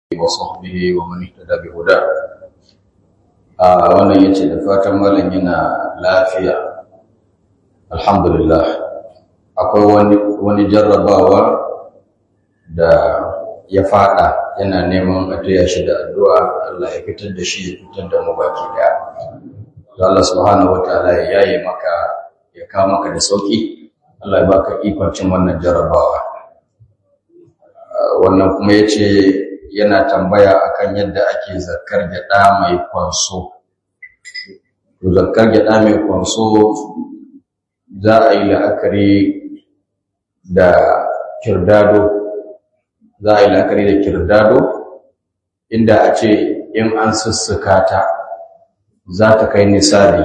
وصحبه ومن اهتدى بهداه a wannan yace da fatan malam yana lafiya alhamdulillah akwai wani wani jarrabawa da ya fada yana neman a taya shi da addu'a Allah ya fitar da shi ya fitar da mu baki daya Allah subhanahu wataala ya yaye maka ya kawo maka da sauki Allah ya baka ikon cin wannan jarrabawa wannan kuma yace yana tambaya akan yadda ake zakar gyada mai kwanso to zakar gyada mai kwanso za a yi la'akari da kirdado za a yi la'akari da kirdado inda a ce in an sussuka ta za ta kai nisabi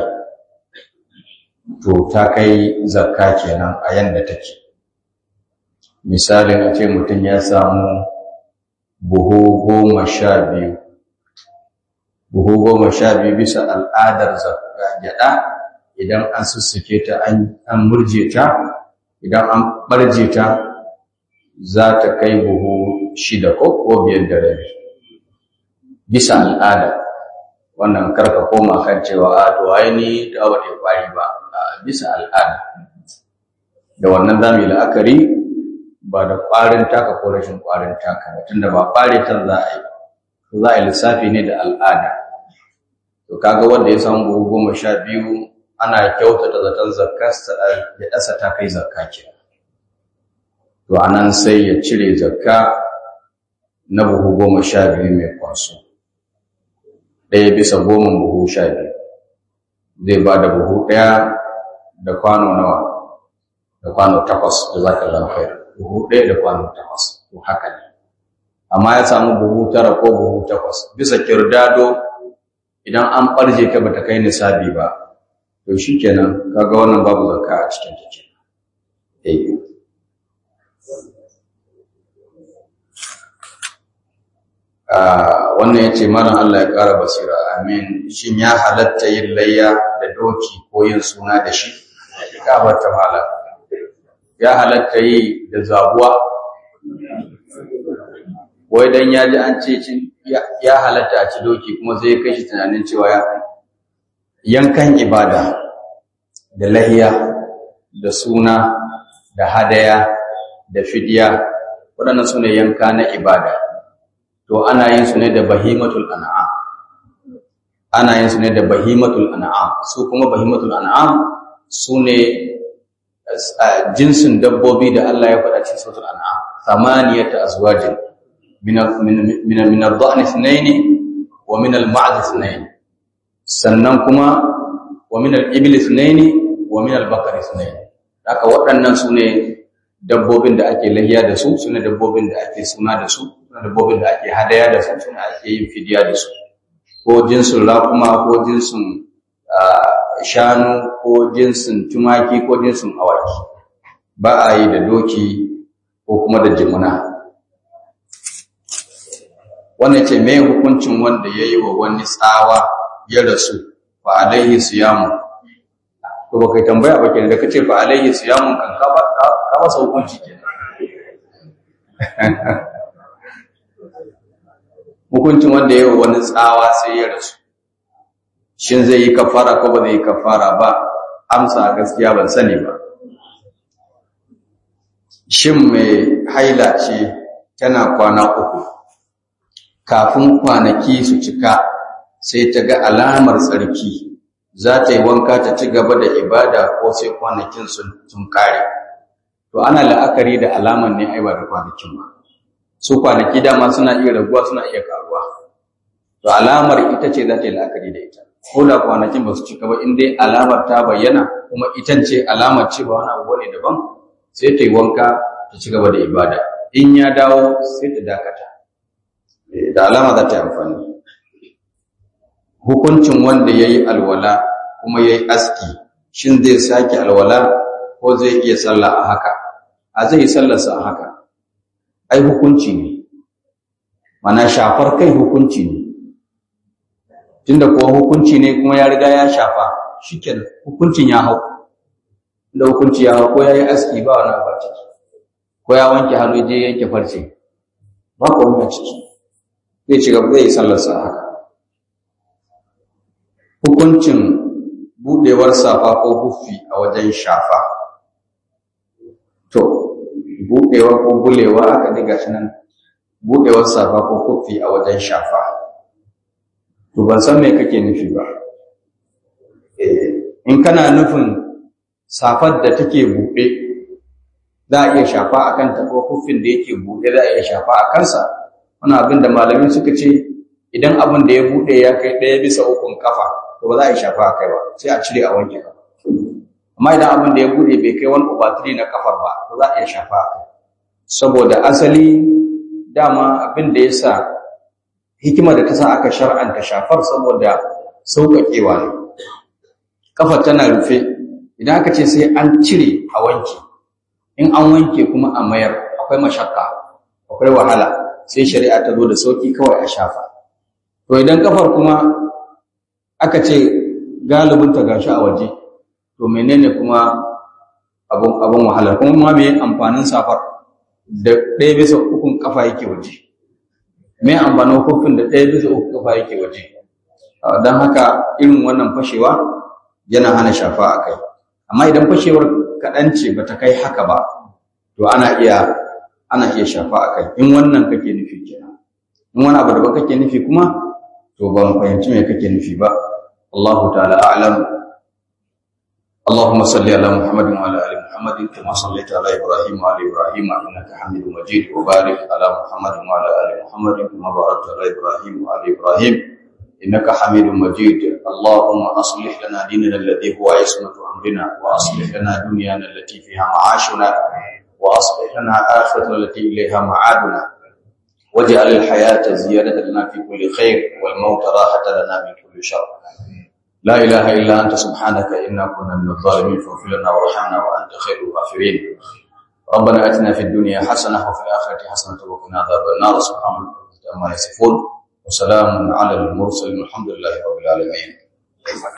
to ta kai zakka kenan a yanda take misalin a ce mutum ya samu buhu goma sha biyu buhu goma sha biyu bisa al'adar gyaɗa idan an sussuke ta an murje ta idan an ɓarje ta za ta kai buhu shida ko ko biyar da rabi bisa al'ada wannan karka koma kan cewa a to ai ni da wata kwari ba bisa al'ada da wannan zamu yi la'akari ba da ƙwarin taka ko rashin ƙwarin taka ba tunda ba ƙware ta za a yi za a yi lissafi ne da al'ada to kaga wanda ya samu buhu goma sha biyu ana kyautata zaton zakkarsa ya ɗasa ta kai zakka ke to anan sai ya cire zakka na buhu goma sha biyu mai kwanso ɗaya bisa goma buhu sha biyu zai ba da buhu ɗaya da kwano nawa da kwano takwas da zaka lafayar buhu ɗaya da kwano takwas to haka ne amma ya samu buhu tara ko buhu takwas bisa kirdado idan an ɓarje ka bata kai nisabi ba to shikenan kaga wannan babu zakka a cikin ta eh ah wannan yace malam Allah ya ƙara basira amin shin ya halatta yin layya da doki ko yin suna da shi ka bata malam ya halatta yi da zabuwa wai dan ya ji an ce ya halatta a ci doki kuma zai kai shi tunanin cewa ya yankan ibada da lahiya da suna da hadaya da fidiya waɗannan su ne yanka na ibada to ana yin su ne da bahimatul an'am ana yin su ne da bahimatul an'am su kuma bahimatul an'am su ne jinsin dabbobi da Allah ya faɗa cikin suratul an'am thamaniyata azwajin min min min ad-dha'n ithnayn wa min al-ma'd ithnayn sannan kuma wa min al-ibli ithnayn wa min al-baqar ithnayn haka waɗannan sune dabbobin da ake lahiya da su sune dabbobin da ake suna da su sune dabbobin da ake hadaya da su sune ake yin fidiya da su ko jinsin raƙuma ko jinsin shanu ko jinsin tumaki ko jinsin awaki ba a yi da doki ko kuma da jimuna wannan ce mai hukuncin wanda ya yi wa wani tsawa ya rasu fa alaihi siyamu to ba kai tambaya ba kenan da kace fa alaihi siyamun kan ka ba ka ba hukunci kenan hukuncin wanda ya yi wa wani tsawa sai ya rasu shin zai yi kafara ko ba zai yi kafara ba amsa gaskiya ban sani ba shin mai haila ce tana kwana uku kafin kwanaki su cika sai ta ga alamar tsarki za ta yi wanka ta ci gaba da ibada ko sai kwanakin sun kare to ana la'akari da alamar ne aiba da kwanakin ba su kwanaki dama suna iya raguwa suna iya karuwa to alamar ita ce za ta yi la'akari da ita ko da kwanakin ba su cika ba in dai alamar ta bayyana kuma ita ce alamar cewa wani abu ne daban sai ta yi wanka ta ci gaba da ibada in ya dawo sai ta dakata da alama za ta yi amfani hukuncin wanda ya yi alwala kuma ya yi aski shin zai sake alwala ko zai iya sallah a haka a zai yi sallarsa a haka ai hukunci ne mana shafar kai hukunci ne tunda kuwa hukunci ne kuma ya riga ya shafa shikenan hukuncin ya hau da hukunci ya hau ko ya yi aski ba wani ba ciki ko ya wanke hannu je yanke farce ba ko wani ciki zai ci gaba zai sallarsa haka hukuncin budewar safa ko huffi a wajen shafa to budewa ko bulewa aka diga shi nan budewar safa ko huffi a wajen shafa to ban san me kake nufi ba in kana nufin safar da take buɗe za a iya shafa a kanta ko huffin da yake buɗe za a iya shafa a kansa wani abin da malamin suka ce idan abin da ya buɗe ya kai ɗaya bisa ukun kafa to ba za a yi shafa a kai ba sai a cire a wanke kafa amma idan abin da ya buɗe bai kai wani ubatiri na kafar ba to za a iya shafa a kai saboda asali dama abin da ya sa hikimar da ta sa aka shar'anta shafar saboda sauƙaƙewa ne kafar tana rufe idan aka ce sai an cire a wanke in an wanke kuma a mayar akwai mashakka akwai wahala sai shari'a ta zo da sauƙi kawai a shafa to idan kafar kuma aka ce galibin ta gashi a waje to menene kuma abun abun wahala kuma ma me amfanin safar da ɗaya bisa ukun kafa yake waje me amfanin hukun da ɗaya bisa ukun kafa yake waje don haka irin wannan fashewa yana hana shafa a kai amma idan fashewar kaɗan ce ba ta kai haka ba to ana iya ana iya shafa a kai in wannan kake nufi kenan in wani abu da ba kake nufi kuma to ban fahimci me kake nufi ba Allahu ta'ala a'lam اللهم صل على محمد وعلى ال محمد كما صليت على ابراهيم وعلى ابراهيم انك حميد مجيد وبارك على محمد وعلى ال محمد كما باركت على ابراهيم وعلى ابراهيم انك حميد مجيد اللهم اصلح لنا ديننا الذي هو عصمه امرنا واصلح لنا دنيانا التي فيها معاشنا واصلح لنا اخرتنا التي اليها معادنا واجعل الحياه زياده لنا في كل خير والموت راحه لنا من كل شر لا إله إلا أنت سبحانك إنا كنا من الظالمين فاغفر لنا وارحمنا وأنت خير الغافرين ربنا آتنا في الدنيا حسنة وفي الآخرة حسنة وقنا عذاب النار سبحان الله عما يصفون وسلام على المرسلين والحمد لله رب العالمين